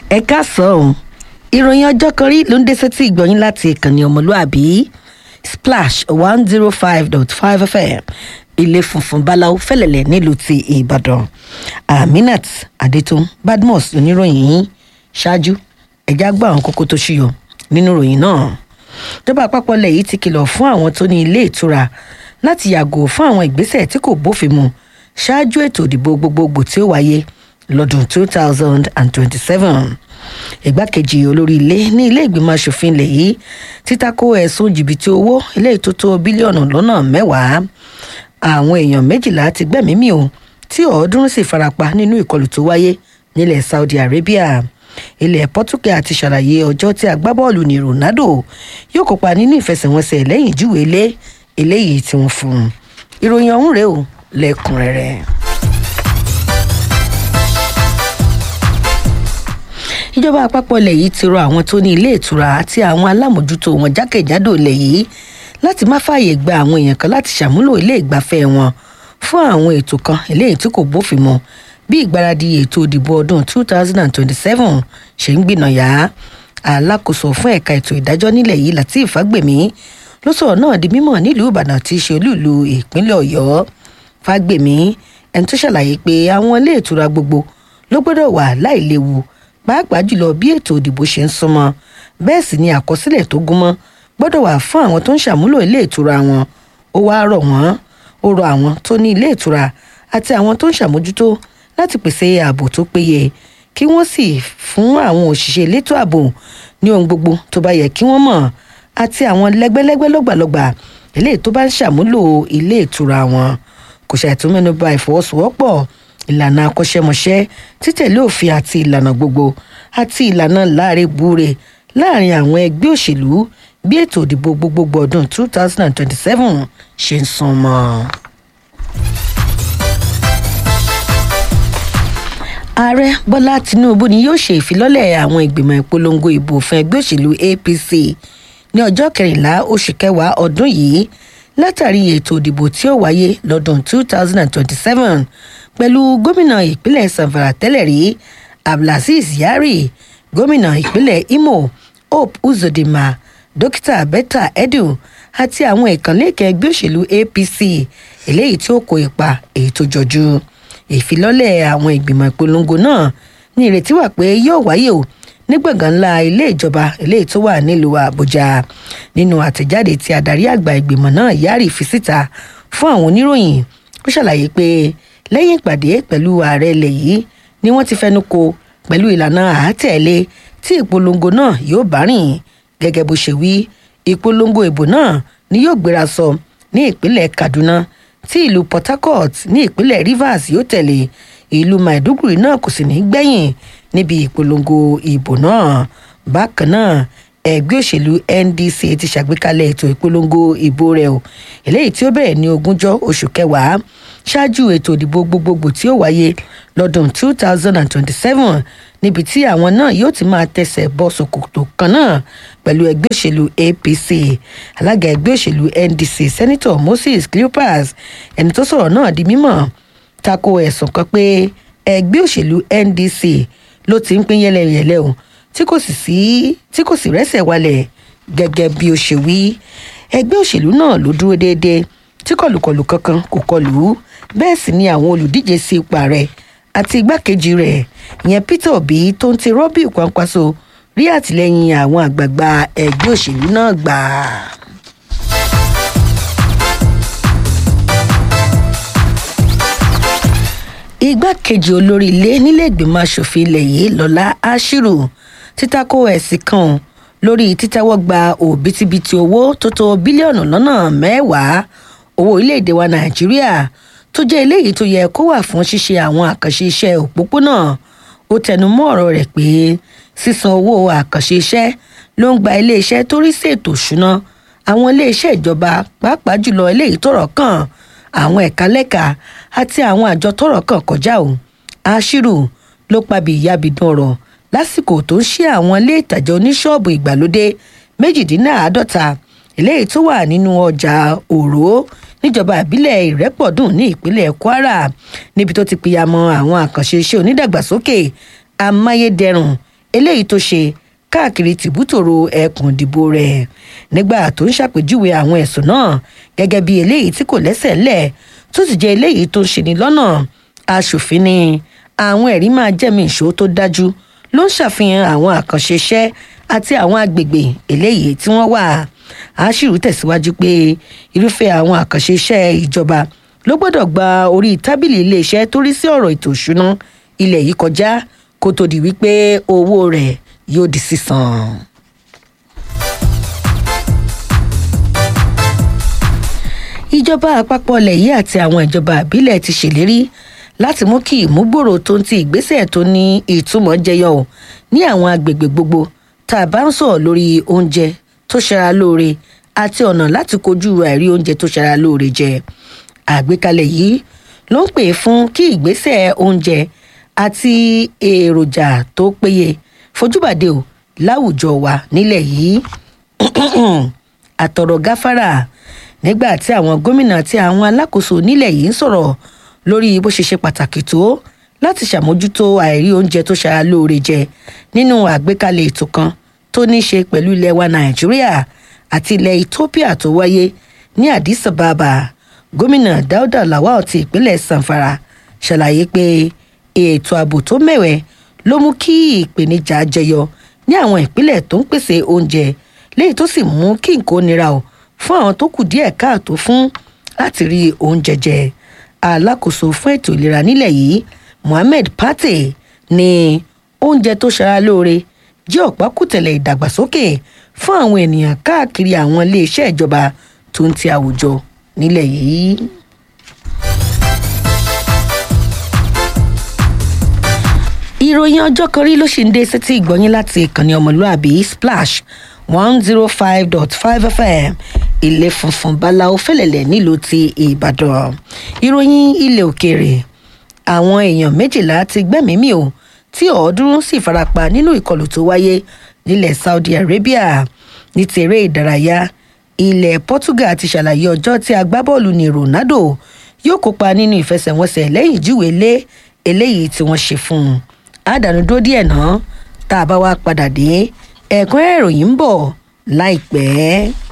ẹ káàsán ìròyìn ọjọ́ kan rí ló ń dé sétí ìgbọ̀nyín láti ìkànnì ọmọlúàbí splash one zero five dot five fm ilé funfun báláwo fẹlẹ̀lẹ̀ nílùú ti ìbàdàn aminat adetun badmus oníròyìn yín ṣáájú ẹ̀já gbọ́ àwọn kókó tó ṣúyọ nínú ìròyìn náà ìjọba àpapọ̀ ilẹ̀ yìí ti kìlọ̀ fún àwọn tó ní ilé ìtura láti yàgò fún àwọn ìgbésẹ̀ tí kò bófin mu ṣáájú ètò ìdìbò gbogbogbò tí ó wáyé lọ́dún two thousand and twenty-seven ìgbákejì olórí ilé ní ilé ìgbìmọ̀ asòfin ilẹ̀ yìí títako ẹ̀sùn jìbìtì owó ilé ìtótó bílíọ̀nù lọ́nà mẹ́wàá àwọn èèyàn méjìlá ti gbẹ̀mí mì o tí ọ̀ọ́dúnrún sì farapa nínú ìkọlù tó wáyé nílẹ̀ saudi arabia ilẹ̀ portugal ti ṣàlàyé ọjọ́ tí agbábọ́ọ̀lù ní ronaldo yóò kópa nínú ìfẹsẹ̀wọnsẹ̀ lẹ́yìn ìjúwe ilé eléyìí tí wọ́n fún un ìròyìn ọ̀hún rèé o lẹ́kùnrẹ́rẹ́. ìjọba àpapọ̀ ilẹ̀ yìí ti rọ àwọn tó ní ilé ìtura àti àwọn alámòjútó wọn jákèjádò ilẹ̀ yìí láti má fààyè gba àwọn èèyàn kan láti ṣàmúlò ilé ìgbafẹ́ wọn fún àwọn ètò kan eléyìí tí kò bófin mu bí ìgbáradì ètò ìdìbò ọdún 2027 ṣe ń gbìnàyà alákòóso fún ẹ̀ka ètò ìdájọ́ nílẹ̀ yìí latif fagbemi ló sọ̀rọ̀ náà di mímọ̀ nílùú ìbàdàn tí í ṣe olúùlú ìpínlẹ̀ ọ̀yọ́ fagbemi ẹni tó ṣàlàyé pé àwọn ilé ìtura gbogbo ló gbọ́dọ̀ wà láìléwu pàápàá jùlọ bí ètò ìdìbò ṣe ń súnmọ́ bẹ́ẹ̀ sì ni àkọsílẹ̀ tó gúnmọ́ gbọ́dọ̀ wà fún àwọn tó ń ṣàmúlò ilé ìtura wọn ó wáá rọ̀ wọ́n ó rọ àwọn tó ní ilé ìtura àti àwọn tó ń ṣàmójútó láti pèsè ààbò tó péye kí wọ́n sì fún àwọn òṣìṣẹ́ elétò ààbò ní ohun gbogbo tó bá yẹ kí wọ́n mọ̀ àti àwọn lẹ́gbẹ́lẹ́gbẹ́ lọ́gbàlọ́gbà eléyìí tó bá ń ṣàmúlò ilé ìtura wọn kò ṣàìtúmẹ́nuba ìfọwọ́sowọ́pọ̀ ìlànà akọ́ṣẹ́mọṣẹ́ títẹ̀lé òfin àti ìlànà gbogbo àti ìlànà láàrin búre láàrin àwọn ẹgbẹ́ òṣèlú bí ètò ìdìbò gbogbogbò ọdún 2027 ṣe ń sún mọ́. ààrẹ bọ́lá tinubu ni yóò ṣe ìfilọ́lẹ̀ àwọn ìgbìmọ̀ ìpolongo ìbò fún ẹgbẹ́ òṣèlú apc ní ọjọ́ kẹrìnlá oṣù kẹwàá ọdún yìí látàrí ètò ìdìbò tí ó wáyé lọ́dún 2027 pẹ̀lú gómìnà ìpínlẹ̀ sanfara tẹ́lẹ̀ rí abdulaziz yari gómìnà ìpínlẹ̀ imo hope uzodinma dókítà betta edu àti àwọn ìkànlẹ́kẹ̀ ẹgbẹ́ òṣèlú apc eléyìí tí ó kó ipa èyí tó jọjú ìfilọ́lẹ̀ àwọn ìgbìmọ̀ ìpolongo náà ní ìrètí wà pé yóò wáyé o ní gbọ̀ngàn ńlá ilé ìjọba eléyìí tó wà nílùú àbújá nínú àtẹ̀jáde tí adarí àgbà ìgbìmọ̀ náà yari fi síta fún àwọn oníròyìn ó ṣàlàyé pé lẹ́yìn ìpàdé pẹ̀lú ààrẹ ilẹ̀ yìí ni wọ́n ti fẹnu ko pẹ̀lú ìlànà àátẹ̀lé tí ìpolongo náà yóò bá rìn gẹ́gẹ́ bó ṣe wí ìpolongo ìbò náà ni yóò gbéra sọ ní ìpínlẹ̀ kaduna tí ìlú port harcourt ní ìpínlẹ̀ rivers yóò tẹ̀lé ìlú maiduguri náà kò sì ní gbẹ̀yìn níbi ìpolongo ìbò náà bákan náà ẹgbẹ́ òṣèlú ndc ti ṣàgbékalẹ̀ ètò ìpolongo ìbò rẹ̀ o eléyìí tí ó bẹ̀rẹ̀ ní ogúnjọ́ oṣù kẹwàá ṣáájú ètò ìdìbò gbogbogbò tí ó wáyé lọ́dún 2027 níbi tí àwọn náà yóò ti máa tẹsẹ̀ bọ́ ṣòkòtò kan náà pẹ̀lú ẹgbẹ́ òṣèlú apc alága ẹgbẹ́ òṣèlú ndc senator moses cleopas ẹni tó sọ̀rọ̀ náà di mímọ̀ tako ẹ̀sùn kan pé ẹgbẹ́ òṣèlú ndc ló ti ń pín yẹlẹyẹlẹ o tí kò sì sí tí kò sì rẹ́sẹ̀ walẹ̀ gẹ́gẹ́ bí ó ṣe wí ẹgbẹ́ òṣèlú náà ló dúró déédéé tí kọlùkọlù kankan kò kọlù bẹ́ẹ̀ sì ni àwọn olùdíje sí ipò ààrẹ àti igbákejì rẹ̀ ìyẹn peter obi tó ń ti rọ́bì kwankwaso rí àtìlẹ́yìn àwọn àgbààgbà ẹgbẹ́ òṣèlú náà gbà. igbákejì olórí ilé nílé ìgbìmọ̀ asòfin ilẹ̀ yìí lọ́lá ashiru títako ẹ̀sìn kan lórí títẹ́wọ́ gba òbítíbitì owó tó tó bílíọ̀nù lọ́nà mẹ́wàá owó orílẹ̀-èdè wa nàìjíríà tó jẹ́ eléyìí tó yẹ kó wà fún ṣíṣe àwọn àkànṣe iṣẹ́ òpópónà ó tẹnu mọ́ ọ̀rọ̀ rẹ̀ pé sísan owó àkànṣe iṣẹ́ ló ń gba iléeṣẹ́ tó rí ṣètò ìṣúná àwọn iléeṣẹ́ ìjọba pàápàá jùlọ eléyìí tọ̀rọ̀ kàn àwọn ẹ̀ka lẹ́ka àti àwọn àjọ tọ̀rọ̀ kàn kọjá o aṣírù ló pabi ìyábìdún ọ̀rọ̀ lásìkò tó ń ṣí àwọn ilé ìtajà oníṣọ́ọ̀bù ìgbàlódé méjìdínláàádọ́ta eléyìí tó wà nínú ọjà òró níjọba ìbílẹ̀ ìrẹ́pọ̀dùn ní ìpínlẹ̀ kwara níbi tó ti pìyàmọ́ àwọn àkànṣe iṣẹ́ onídàgbàsókè amáyédẹrùn eléyìí tó ṣe káàkiri tìbútòrò ẹkùn ìdìbò rẹ̀ nígbà tó ń ṣàpèjúwe àwọn ẹ̀sùn náà gẹ́gẹ́ bí eléyìí tí kò lẹ́sẹ̀ lẹ̀ tó sì jẹ́ eléyìí tó ń ṣeni lọ́nà aṣòfin ni àwọn ẹ̀rí máa jẹ́mi ìṣó tó dájú ló ń ṣàfihàn àwọn àkànṣe iṣẹ́ àti àwọn agbègbè eléyìí tí wọ́n wà àṣírí tẹ̀síwájú pé irúfẹ́ àwọn àkànṣe iṣẹ́ ìjọba ló gbọ́dọ̀ gba orí tábìlì iléeṣẹ́ tó rí sí ọ̀rọ̀ ètò ìṣúná ilẹ̀ yìí kọjá kó tó di wípé owó rẹ̀ yóò di sísan. ìjọba àpapọ̀ ilẹ̀ yìí àti àwọn ìjọba àbílẹ̀ ti ṣèlérí láti mú kí ìmúgbòrò tó ń ti ìgbésẹ̀ tó ní ìtumọ̀ jẹyọ ò ní àwọn agbègbè gbogbo tá a bá ń sọ̀rọ̀ lórí oúnjẹ tó ṣara lóore àti ọ̀nà láti kojú àìrí oúnjẹ tó ṣara lóore jẹ àgbékalẹ̀ yìí ló ń pè fún kí ìgbésẹ̀ oúnjẹ àti èròjà tó péye fojúbàdé ò láwùjọ wa nílẹ̀ yìí àtọ̀rọ̀ gáfárà nígbà tí àwọn gómìnà àti àwọn alákòóso nílẹ̀ yìí ń sọ̀rọ̀ lórí bó ṣe ṣe pàtàkì tó láti ṣàmójútó àìrí oúnjẹ tó ṣara lóore jẹ nínú àgbékalẹ̀ ètò kan tó ní í ṣe pẹ̀lú ilẹ̀ wa nàìjíríà àti ilẹ̀ ethiopia tó wáyé ní addis ababa gómìnà dáúdà lawal ti ìpínlẹ̀ sanfara ṣàlàyé pé ètò ààbò tó mẹ́wẹ̀ẹ́ ló mú kí ìpèníjà jẹyọ ní àwọn ìpínlẹ̀ tó ń pèsè oúnjẹ léyìí tó sì mú kí nǹkan nira o fún àwọn tó kù díẹ̀ káàtó fún láti rí oúnjẹ jẹ alákòóso fún ètò ìlera nílẹ̀ yìí mohammed pate ní oúnjẹ tó ṣara lóore jẹ́ ọ̀pákùtẹ̀lẹ̀ ìdàgbàsókè fún àwọn ènìyàn káàkiri àwọn iléeṣẹ́ ìjọba tó ń ti àwùjọ nílẹ̀ yìí. ìròyìn ọjọ́ kan rí ló ṣì ń dé sétí ìgbọ́yìn láti ìkànnì ọmọlúàbí splash one zero five dot five fm ilé funfun báláwo fẹlẹ̀lẹ̀ nílùú ti ìbàdàn ìròyìn ilẹ̀ òkèèrè àwọn èèyàn méjìlá ti gbẹ́mìí mì o tí ọ̀ọ́dúnrún sì farapa nínú ìkọlù tó wáyé nílẹ̀ saudi arabia ní ti eré ìdárayá ilẹ̀ portugal ti ṣàlàyé ọjọ́ tí agbábọ́ọ̀lù ní ronaldo yóò kópa nínú ìfẹsẹ̀wọnsẹ̀ lẹ́yìn ìjúwèé lé eléyìí tí wọ́n ṣe fún un àdánù dúró díẹ̀ náà tá a bá wá padà dé ẹ̀kúnrẹ́rẹ́ ìròyìn ń bọ̀ láìpẹ́.